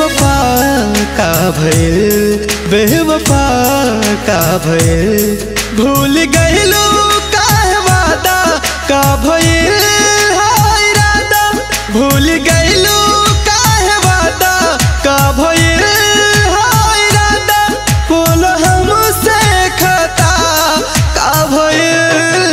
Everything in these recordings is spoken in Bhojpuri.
बेवफा का भइल बेवफा का भइल भूल गइलो काहे वादा का भइल हाय इरादा भूल गइलो काहे वादा का भइल हाय इरादा बोल हमसे खता का भइल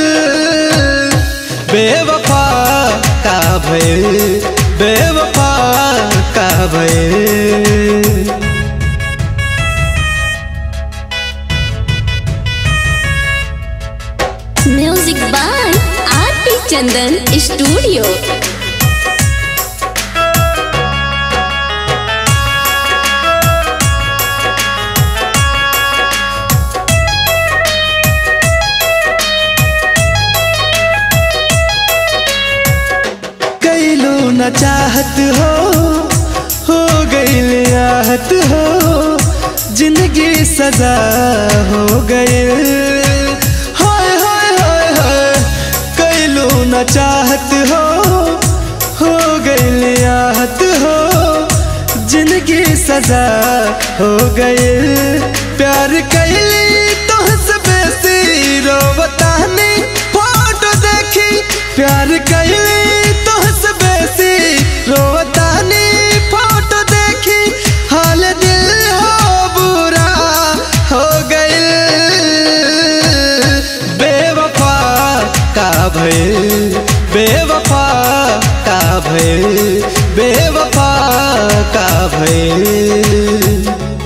बेवफा का भइल बेवफा का भइल music by Aarti Chandan studio कैलो न चाहत हो हो गईल आहत हो जिंदगी सजा हो गए हाय हाय हाय हाय कैलो न चाहत हो हो गईल आहत हो जिंदगी सजा हो गए प्यार कैली तुहसे बेसी रोवतानी फोटो देखी प्यार कैली तुहसे बेसी रोवतानी फोटो देखी हाल दिल हो बुरा हो गइल बेवफा का भइल बेवफा का भइल बेवफा का भइल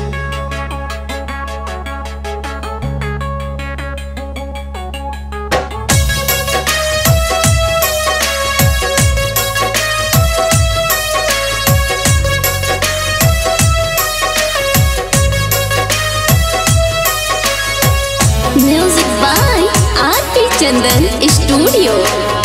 music by Aarti Chandan studio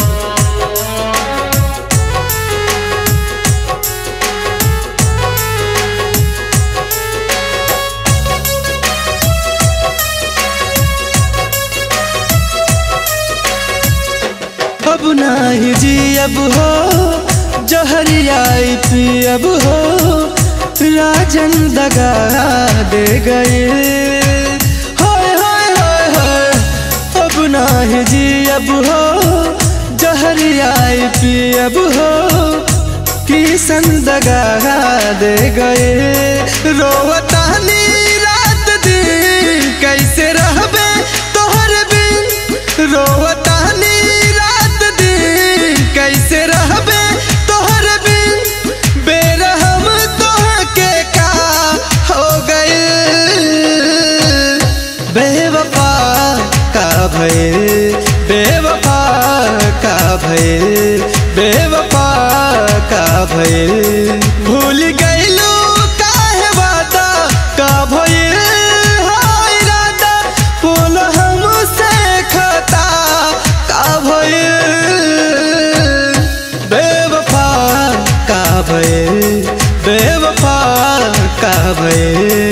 अब नाही जी अब हो जहरियाई पी अब हो राजन दगा दे गए हाय हाय हाय हाय अब नाही जी अब हो जहरियाई पी अब हो किसन दगा दे गए रोवतानी रात दिन कैसे रहबे तोहर बिन रोवतानी रात दिन कैसे रहबे तोहर बिन बेरहम तोहके का हो गए बेवफा का भइल बेवफा का भइल बेवफा का भइल भूल गइलो काहे वादा का भइल हाय इरादा बोल हमसे खता का भइल बेवफा का भइल बेवफा का भइल